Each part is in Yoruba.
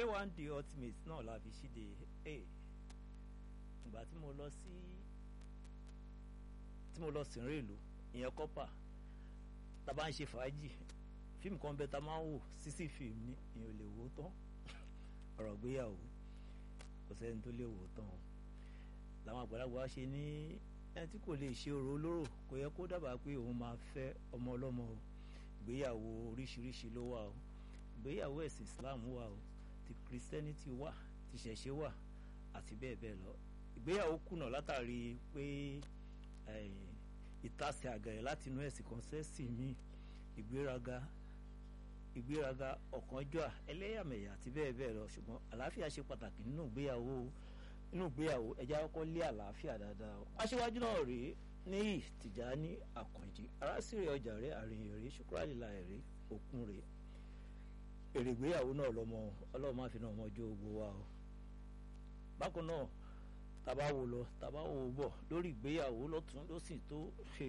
k1 the ultimate náà la fi ṣíde ìgbà tí mo lọ sí tí mo lọ sìnrìn ìlú ìyẹn kọ́pà tá a bá ń ṣe fàájì fíìmù kan bẹ tá a máa ń wò sísì fíìmù ní ìyẹn ò lè wò ó tán ọ̀rọ̀ gbéyàwó kò sẹ́ni tó lè wò ó tán o làwọn àgbàlagbà wa ṣe ní ẹni tí kò lè ṣe orò olóró kò yẹ kó dábàá pé òun máa fẹ́ ọmọ ọlọ́mọ o ìgbéyàwó oríṣiríṣi ló wà o ìgbéyàwó ẹ̀sìn Islam wà o ti Christianity wà ti ṣẹ̀ṣẹ̀ wà àti bẹ́ẹ̀ bẹ́ẹ̀ lọ ìgbéyàwó kùnà látàrí pé ìtasẹ̀ àgẹ̀rẹ̀ láti inú ẹ̀sìn kan sẹ́sìn míì ìgbéraga ìgbéraga ọ̀kánjúà ẹlẹ́yàmẹ̀yà àti bẹ́ẹ̀ bẹ́ẹ̀ lọ ṣùgbọ́n àlàáfíà ṣe pàtàkì nínú ìgbéyàwó nínú ìgbéyàwó ẹja kọ́kọ́ lé àlàáfíà dáadáa o aṣíwájú náà rèé níyì Tìjání Àkànjí arásìrè ọjà rẹ àrìnyìn rèé ṣùkúrálìlà rèé òkun rèé èrè ìgbéyàwó náà lọmọ Ọlọ́run má fi náà ọmọ ọjọ́ ogbó wa o bákan náà tàbá wò lọ tàbá wò bọ̀ lórí ìgbéyàwó lọ́tún lọ́sìn tó ṣe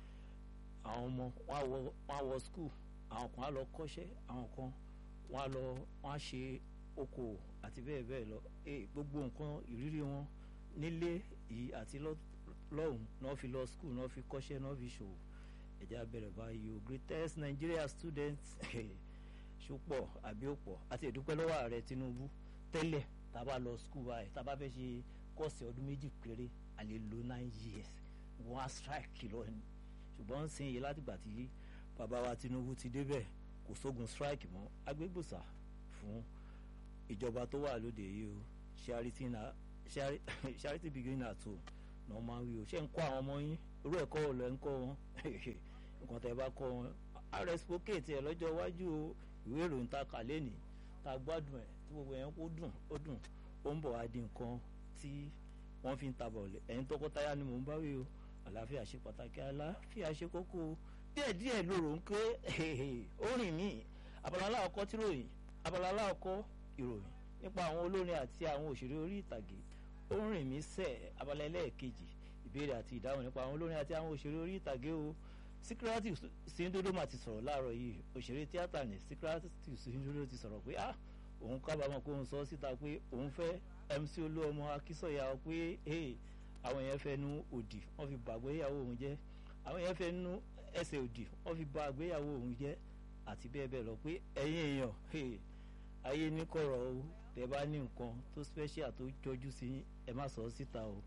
àwọn ọmọ wọn á wọ skul àwọn kan á lọ kọ́ṣẹ́ àwọn kan wọn á lọ wọn á ṣe okòwò àti bẹ́ẹ̀ bẹ́ẹ̀ lọ gbogbo nǹkan ìrírí wọn nílé yìí àti lọ́hùn náà fi lọ skul náà fi kọ́ṣẹ́ náà fi ṣòwò ẹ̀já bẹ̀rẹ̀ báyìí o greatest Nigeria students ṣùpọ̀ àbí òpọ̀ àti ìdúpẹ́ lọ́wọ́ ààrẹ Tinubu tẹ́lẹ̀ tá a bá lọ skul báyìí tá a bá fẹ́ ṣe kọ́ọ̀sì ọdún méjì péré a lè lo nine years wọ́n á strike lọ ni ṣùgbọ́n ń sìn yìí látìgbà tí bàbá wa Tinubu ti débẹ̀ kò sógun strike mọ́ agbégbòsà fún ìjọba tó wà lóde yìí o charity na charity begin at home náà máa ń wí o ṣé ń kọ́ àwọn ọmọ yín irú ẹ̀kọ́ ò lẹ́ ń kọ́ wọn nǹkan tẹ́ bá kọ́ wọn reciprocate ẹ̀ lọ́jọ́ iwájú o ìwé ìròyìn ta kà lẹ́nì ta gbádùn ẹ̀ tí gbogbo yẹn kó dùn ó dùn ó ń bọ̀ wá di nǹkan tí wọ́n fi ń ta bọ̀ọ̀lẹ̀ ẹ̀yin tọkọtaya ni mò ń bá wí o àlàáfíà ṣe pàtàkì àlàáfíà ṣe kókó o díẹ̀díẹ̀ lóru ń ké ó rìn mí abala aláwọ̀kọ́ tí ròyìn abala aláwọ̀kọ́ ìròyìn nípa àwọn olórin àti àwọn òṣèré orí ìtàgé ó rìn mí sẹ̀ abala ẹlẹ́ẹ̀kejì ìbéèrè àti ìdáhùn nípa àwọn olórin àti àwọn òṣèré orí ìtàgé o Síkírátì Sìndódó mà ti sọ̀rọ̀ láàárọ̀ yìí òṣèré tíátà ní Síkírátì Sìndódó ti sọ̀rọ̀ pé ah òun kábàámọ̀ pé òun sọ síta pé òun fẹ́ MC Olúọmọ Akínsọ̀yà pé àwọn yẹn fẹ́ nu òdì wọ́n fi bà àgbéyàwó òun jẹ́ àwọn yẹn fẹ́ nu ẹsẹ̀ òdì wọ́n fi bà àgbéyàwó òun jẹ́ àti bẹ́ẹ̀ bẹ́ẹ̀ lọ pé ẹ̀yin èèyàn ayé ní kọ̀rọ̀ o tẹ́ bá ní nǹkan tó special tó jọjú sí ẹ má sọ síta o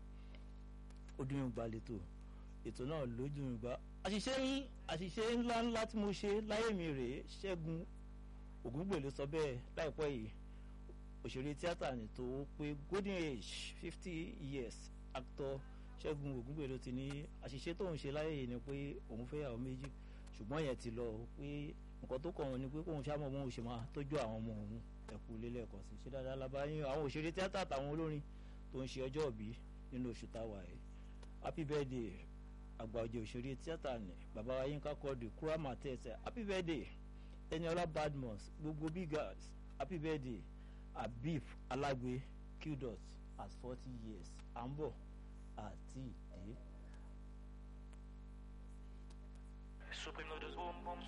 ó dún ìgbà lẹ́tọ̀ ètò náà lójú ìgbà àṣìṣe àṣìṣe ńlá ńlá tí mo ṣe láyé mi rèé Ṣẹ́gun Ògúngbèlè sọ bẹ́ẹ̀ láìpẹ́ yìí òṣèré tíátà ní tó pé golden age fifty years actor Ṣẹ́gun Ògúngbèlè ti ní àṣìṣe tóun ṣe láyé yìí ni pé òun fẹ́ àwọn méjì ṣùgbọ́n yẹn ti lọ pé nǹkan tó kàn wọ́n ni pé kóun ṣáà mọ̀ mọ́ òun ṣe máa tọ́jú àwọn ọmọ òun ẹ̀kú lélẹ́ẹ̀kan sí ṣé dáadáa lábáyé àwọn òṣèré tíátà àtàwọn olórin tó ń ṣe ọjọ́ ìbí nínú oṣù táwa yìí happy birthday àgbà ọ̀jẹ̀ òṣèré tíátà ní bàbá wa Yínká Quadri Kurama tẹ̀sẹ̀ happy birthday Eniola Badmus gbogbo big girls happy birthday Habib Alagbe qdot at forty years à ń bọ̀ àti ìdè. Supreme noodles boom boom